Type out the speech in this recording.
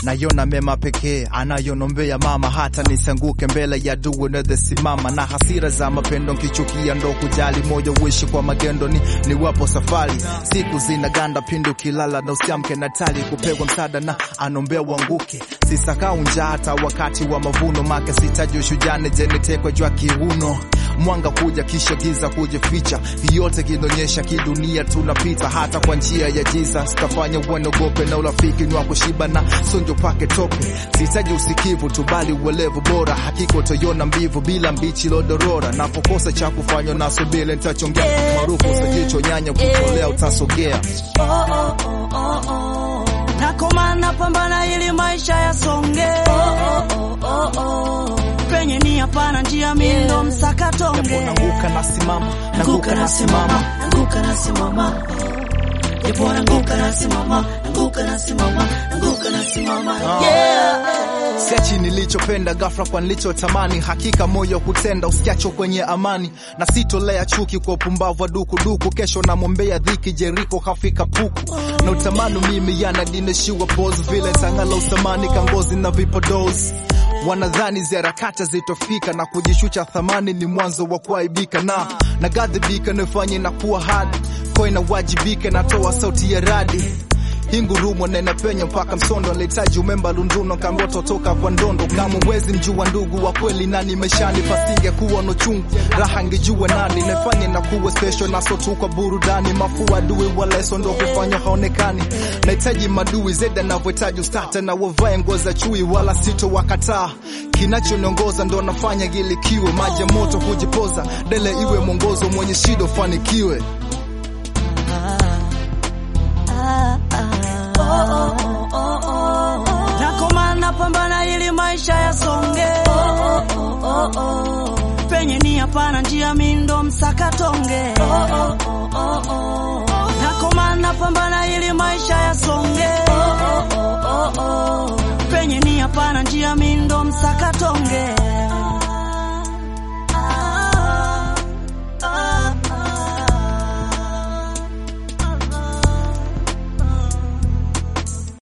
nayona mema pekee anayonombea mama, hata nisanguke mbele ya duu simama na hasira za mapendo nkichukia ndo kujali moyo uishi kwa magendo ni niwapo safari siku zinaganda pindu kilala na usiamke natali kupewa msaada na anombea uanguke sisakau njaa hata wakati wa mavuno make sitaji ushujane jenitekwe jwa kiuno mwanga kuja kisha giza kujificha yote kinaonyesha kidunia tunapita hata kwa njia ya Jesus kafanya uenogope na urafiki ni wa kushiba na sonjo pake tope sitaji usikivu tu bali uelevu bora hakika utaiona mbivu bila mbichi lodorora napokosa cha kufanywa na subile nitachongea maarufu sajicho nyanya kutolea utasogea oh, oh, oh, oh, oh. Nakomana pambana ili maisha yasonge oh, oh, oh, oh. Penye ni hapana njia mindo msakatonge nanguka nasimama nanguka nasimama nanguka nasimama Japo nanguka nasimama nanguka nasimama nanguka nasimama yeah siachi nilichopenda ghafla kwa nilichotamani hakika moyo kutenda usiacho kwenye amani na sitolea chuki kwa upumbavu wa dukuduku kesho namwombea dhiki jeriko kafika puku na utamani mimi yanadineshiwa pos vile tangala usamani kangozi na vipodozi wanadhani ziharakati zitofika na kujishusha thamani ni mwanzo wa kuaibika na nagadhibika nifanye na kuwa hadi kwa inawajibika natoa sauti ya radi hingurumo nena penya mpaka msondo alihitaji umemba lunduno kamboto toka kwa ndondo kama mwezi mjua ndugu wa kweli nani meshani pasinge kuwa no chungu raha ngejua nani nefanye na kuwa special naso tu kwa burudani mafua adui wa leso ndo kufanya haonekani nahitaji madui zeda navyohitaji ustata na wavae nguo za chui wala sito wakataa kinachoniongoza ndo nafanya gilikiwe maji ya moto kujipoza dele iwe mwongozo mwenye shida ufanikiwe Nakomana pambana ili maisha yasonge penye ni hapana njia mindo msakatonge Nakomana pambana ili maisha yasonge penye ni hapana njia mindo msakatonge